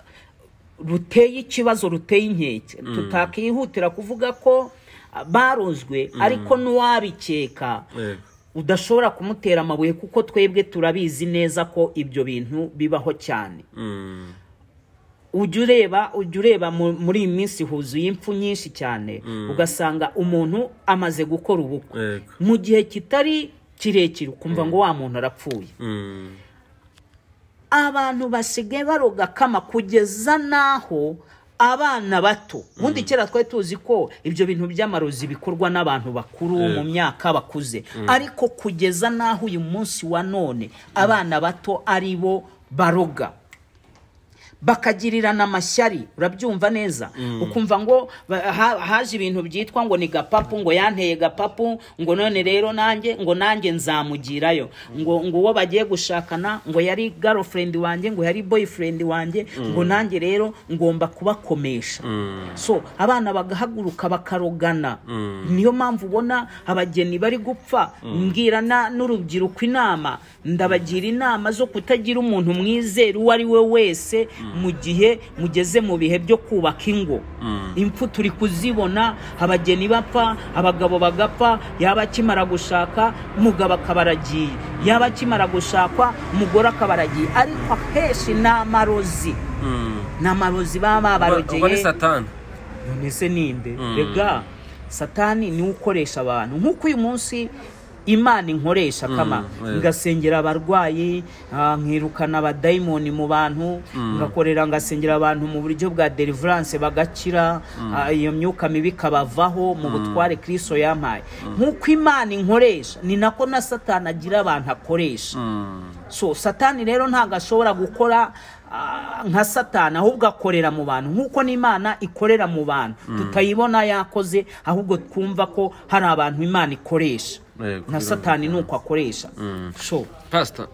ruteye ikibazo ruteye inkeke tutakihutira kuvuga ko a, barozwe ariko n'uwabikeka Yego. udashobora kumutera amabuye kuko twebwe turabizi neza ko ibyo bintu bibaho cyane ujya ureba ujya ureba mu- muri iyi minsi huzuye impfu nyinshi cyane ugasanga umuntu amaze gukora ubukwe Yego. mu gihe kitari kirekire ukumva ngo wa muntu arapfuye abantu basigaye baroga kama kugeza n'aho abana bato ubundi kera twari tuzi ko ibyo bintu by'amarozi bikorwa n'abantu bakuru mu myaka bakuze ariko kugeza n'aho uyu munsi wa none abana bato ari bo baroga bakagirirana amashyari urabyumva neza ukumva ngo ba- ha- haje ibintu byitwa ngo ni gapapu ngo yanteye gapapu ngo none rero nanjye ngo nanjye nzamugirayo ngo ngo uwo bagiye gushakana ngo yari girlfriend wanjye ngo yari boyfriend wanjye ngo nanjye rero ngomba kubakomesha so abana bagahaguruka bakarogana niyo mpamvu ubona abageni bari gupfa mbwira na- n'urubyiruko inama ndabagira inama zo kutagira umuntu mwizera uwo ari we wese mu gihe mugeze mu bihe byo kubaka ingo impfu turi kuzibona abageni bapfa abagabo bagapfa yaba akimara gushaka umugabo akaba aragiye yaba akimara gushakwa umugore akaba aragiye ariko akenshi ni amarozi ni amarozi baba uba ni babarogeye satani none se ninde rega satani niwe ukoresha abantu nk'uko uyu munsi imana inkoresha kama yeah. ngasengera abarwayi ah, nkirukana abadayimoni mu bantu ngakorera ngasengera abantu mu buryo bwa deliverance bagakira ah, iyo myuka mibi ikabavaho mu butware kristo yampaye nk'uko imana inkoresha ni nako na satani agira abantu akoresha so satani rero ntabwo ashobora gukora ah, nka satani ahubwo akorera mu bantu nk'uko n'imana ikorera mu bantu tutayibona yakoze ahubwo twumva ko hari abantu imana ikoresha Yego, na kugira ngo- satani ni uko akoresha so pasita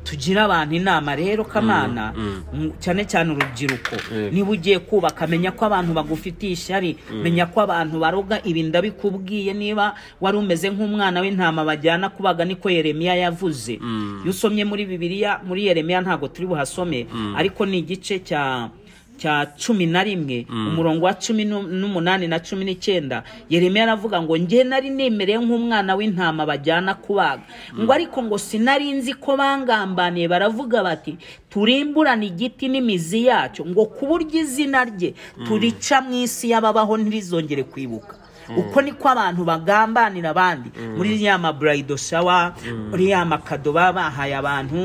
tugira abantu inama rero kamana mm, cyane cyane urubyiruko niba ugiye kubaka menya ko abantu bagufitiye ishyari menya ko abantu baroga ibi ndabikubwiye niba wari umeze nk'umwana w'intama bajyana kubaga niko yeremiya yavuze iyo usomye muri bibiliya muri yeremiya ntabwo turi buhasome ariko ni igice cya cya cumi na rimwe umurongo wa cumi n'u- n'umunani na cumi n'icyenda yeremiya aravuga ngo njye nari nemereye nk'umwana w'intama bajyana kubaga ngo ariko ngo sinari nzi ko bangambaniye baravuga bati turimburane igiti n'imizi yacyo ngo ku buryo izina rye turica mu isi y'ababaho ntirizongere kwibuka uko niko abantu bagambanira abandi muri ya maburayido sawa muri ya makado baba bahaye abantu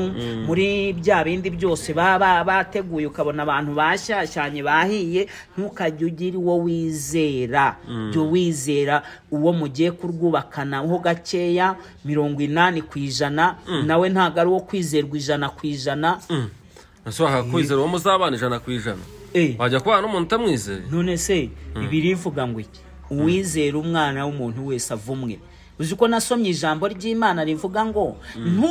muri bya bindi byose baba bateguye ukabona abantu bashyashyanye bahiye ntukajye ugira uwo wizera jya wizera uwo mugiye kurwubakanaho gakeya mirongo inani ku ijana nawe ntabwo ari uwo kwizerwa ijana ku ijana ashobora kwizera uwo muzabana ijana ku ijana Eh. wajya kubana n'umuntu utamwizeye none se ibiri ivuga ngo iki uwizera umwana w'umuntu wese avumwe uzi ko nasomye ijambo ry'imana rivuga ngo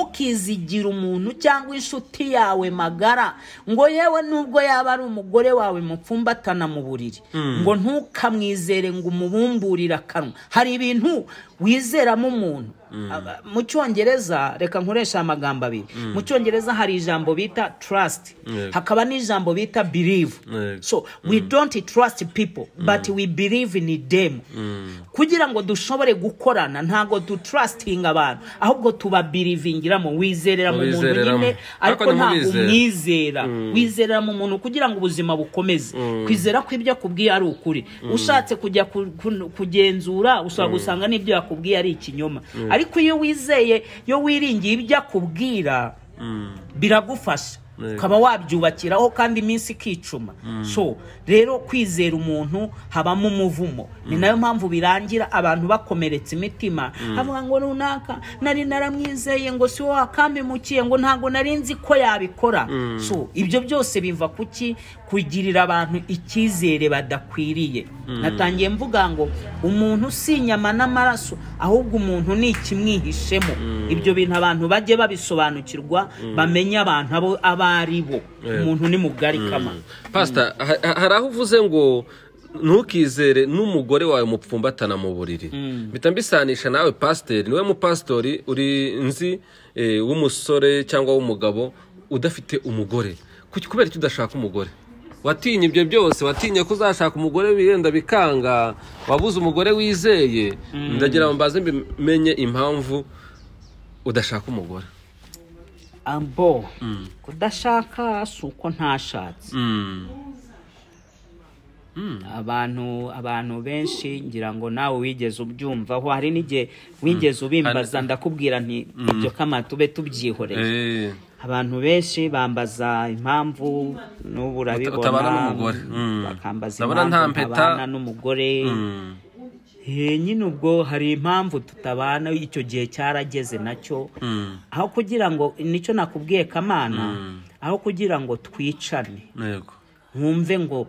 ntukizigire umuntu cyangwa inshuti yawe magara ngo yewe nubwo yaba ari umugore wawe mupfumbatana mu buriri ngo ntukamwizere ngo umubumburire akanwa hari ibintu wizeramo umuntu Aba- mu cyongereza reka nkoresha amagambo abiri mu cyongereza hari ijambo bita trust Yego. hakaba n'ijambo bita believe Yego. so we don't trust people but we believe in them kugira ngo dushobore gukorana ntabwo dutrustinga abantu ahubwo tubabirivingiramo wizerera mu muntu Wizereramo. nyine ariko Ariko ntabwo ntimwizere. umwizera wizerera mu muntu kugira ngo ubuzima bukomeze kwizera ko ibyo akubwiye ari ukuri ushatse kujya ku- ku- kugenzura ushobora gusanga n'ibyo yakubwiye ari ikinyoma ariko iyo wizeye iyo wiringiye ibyo akubwira biragufasha Yego. ukaba wabyubakiraho kandi iminsi ikicuma so rero kwizera umuntu habamo umuvumo ni nayo mpamvu birangira abantu bakomeretse imitima avuga ngo runaka nari naramwizeye ngo si wowe wakampemukiye ngo ntabwo nari nzi ko yabikora so ibyo byose biva ku ki kugirira abantu icyizere badakwiriye natangiye mvuga ngo umuntu si inyama n'amaraso ahubwo umuntu ni ikimwihishemo ibyo bintu abantu bajye babisobanukirwa bamenye abantu abo abo ari bo Yego. umuntu ni mugari kama pasita ha- ha- hari aho uvuze ngo ntukizere n'umugore wawe mupfumbatana mu buriri mpita mbisanisha nawe pasiteri niwe mupasitori uri nzi eh, w'umusore cyangwa w'umugabo udafite umugore Kuki- kubera iki udashaka umugore watinye ibyo byose watinye ko uzashaka umugore wenda bikanga wabuze umugore wizeye ndagira ngo mbaze mbimenye impamvu udashaka umugore ambo kudashaka si uko ntashatse abantu abantu benshi ngira ngo nawe wigeze ubyumvaho hari n'igihe wigeze ubimbaza ndakubwira nti ibyo kama tube tubyihoreye Eh, abantu benshi bambaza impamvu n'ubu urabibona utabana n'umugore. Mm. bakambaza Ndabona impamvu nta mpeta. ntabana n'umugore mm, Eh, nyine ubwo hari impamvu tutabana icyo gihe cyarageze nacyo aho kugira ngo nicyo nakubwiye kamana aho kugira ngo twicane yego nkumve ngo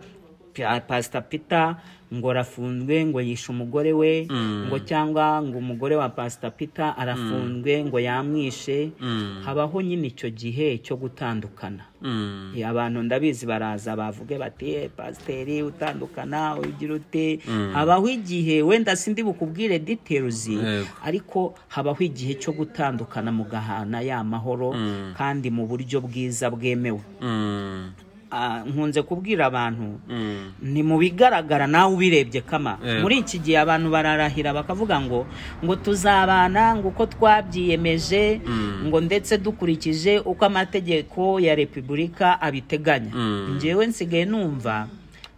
Pa- pasita pita ngo arafunzwe ngo yishe umugore we ngo cyangwa ngo umugore wa pasita pita arafunzwe ngo yamwishe habaho nyine icyo gihe cyo gutandukana Mm, Eh, abantu ndabizi baraza bavuge bati "Eh, pasiteri utandukana ugira ute habaho igihe wenda sindi bukubwire diteruzi Yego. ariko habaho igihe cyo gutandukana mugahana ya mahoro kandi mu buryo bwiza bwemewe mm, Ah, nkunze kubwira abantu mm. ni mu bigaragara nawe ubirebye kama Yego. muri iki gihe abantu bararahira bakavuga ngo ngo tuzabana ngo uko twabyiyemeje ngo ndetse dukurikije uko amategeko ya repubulika abiteganya Mm. njyewe nsigaye numva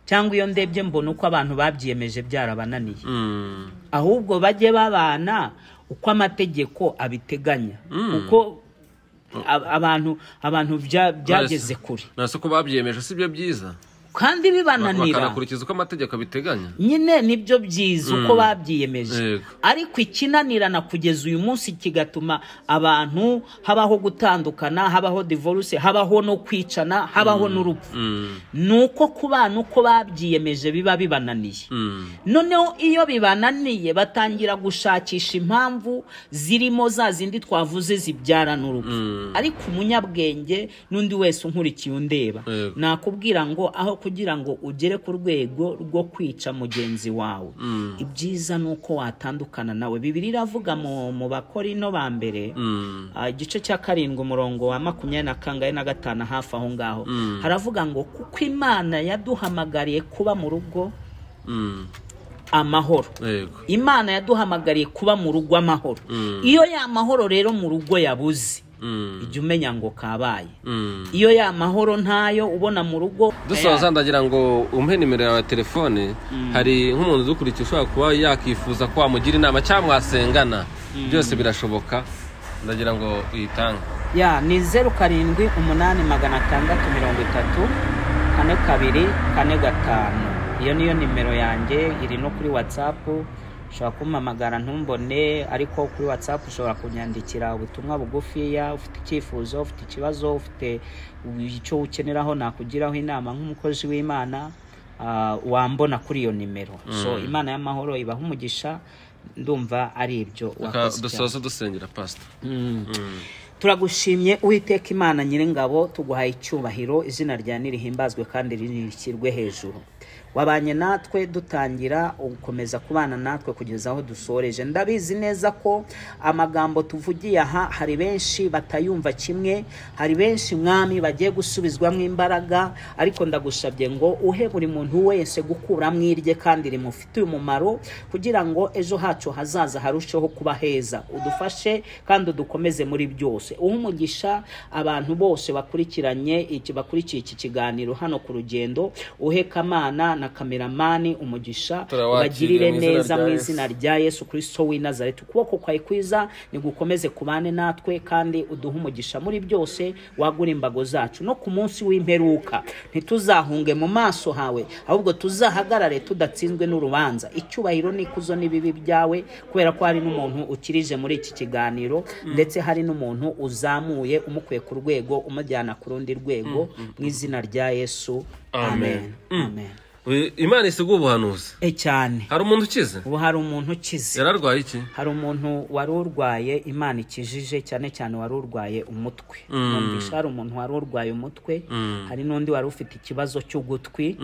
cyangwa iyo ndebye mbona uko abantu babyiyemeje byarabananiye Mm, ahubwo bajye babana uko amategeko abiteganya uko a- abantu abantu bya- byageze kure nasi uko babyiyemeje si byo byiza kandi bibananira bakanakurikiza uko amategeko abiteganya nyine nibyo byiza uko babyiyemeje Yego. ariko ikinanirana kugeza uyu munsi kigatuma abantu habaho gutandukana habaho divorce habaho no kwicana habaho n'urupfu Mm, ni uko ku bana uko babyiyemeje biba bibananiye mm, noneho iyo bibananiye batangira gushakisha impamvu zirimo za zindi twavuze zibyara n'urupfu ariko umunyabwenge n'undi wese unkurikiye undeba Yego. nakubwira ngo aho kugira ngo ugere ku rwego rwo kwica mugenzi wawe ibyiza ni uko watandukana nawe bibiri iravuga mu, mu bakorino ba mbere mm, Ah, igice cya karindwi umurongo wa makumyabiri na kangahe na gatanu hafi aho ngaho haravuga ngo kuko imana yaduhamagariye kuba mu rugo mm, amahoro yego imana yaduhamagariye kuba mu rugo amahoro iyo ya mahoro rero mu rugo yabuze ujya umenya ngo kabaye Mm. iyo ya mahoro ntayo ubona mu rugo dusoza ndagira ngo umpe nimero yawe ya telefone hari nk'umuntu udukurikiye ushobora kuba yakifuza ko wamugira inama cyangwa mwasengana byose birashoboka ndagira ngo uyitange ya ni zeru karindwi umunani magana atandatu mirongo itatu kane kabiri kane gatanu iyo niyo nimero yanjye iri no kuri watsapu ushobora kumpamagara ntumbone ariko kuri watsapu ushobora kunyandikira ubutumwa bugufiya ufite icyifuzo ufite ikibazo ufite icyo ukeneraho nakugiraho inama nk'umukozi w'imana ah, wambona kuri iyo nimero so imana y'amahoro ibaha umugisha ndumva ari ibyo Reka wakoze cyane. dusoze dusengera pasita turagushimye uwiteka imana nyiringabo tuguhaye icyubahiro izina rya nirihimbazwe kandi rinishyirwe hejuru wabanye natwe dutangira ugukomeza kubana natwe kugeza aho dusoreje ndabizi neza ko amagambo tuvugiye aha hari benshi batayumva kimwe hari benshi mwami bagiye gusubizwamo imbaraga ariko ndagusabye ngo uhe buri muntu wese gukuramo irye kandi rimufitiye umumaro kugira ngo ejo hacu hazaza harusheho kuba heza udufashe kandi udukomeze muri byose uhe umugisha abantu bose bakurikiranye iki bakurikiye iki kiganiro hano ku rugendo uhe kamana na kameramani umugisha Turawakiriye ubagirire mu izina neza rya mu Yesu. izina rya yesu kirisito w'i nazareti ukuboko kwawe kwiza nigukomeze kubane natwe kandi uduhe umugisha muri byose wagura imbago zacu no ku munsi w'imperuka ntituzahunge mu maso hawe ahubwo tuzahagarare tudatsinzwe n'urubanza icyubahiro n'ikuzo n'ibibi byawe kubera ko hari n'umuntu ukirije muri iki kiganiro ndetse hari n'umuntu uzamuye umukuye ku rwego umujyana ku rundi rwego mu izina rya yesu Amen. amen Mm. amen imana isiga ubuhanuzi e cyane hari umuntu ukize ubu hari umuntu ukize yari arwaye iki hari umuntu wari urwaye imana ikijije cyane cyane wari urwaye umutwe numvisha hari umuntu wari urwaye umutwe hari n'undi wari ufite ikibazo cy'ugutwi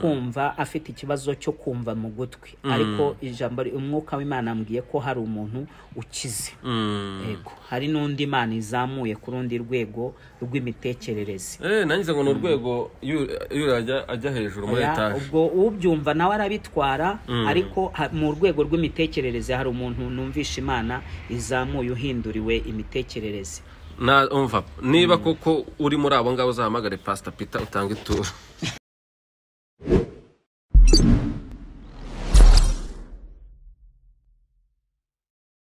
kumva afite ikibazo cyo kumva mu gutwi ariko ijambo umwuka w'imana ambwiye ko hari umuntu ukize Mm. yego hari n'undi imana izamuye ku rundi rwego rw'imitekerereze Eh, nangize ngo ni urwego yuriya ajya- ajya hejuru muri Oya, etaje ubwo ubyumva nawe arabitwara ariko ha- mu rwego rw'imitekerereze hari umuntu numvisha imana izamuye uhinduriwe imitekerereze Na- umva niba koko uri muri abo ngabo uzahamagare pasita pita utanga ituro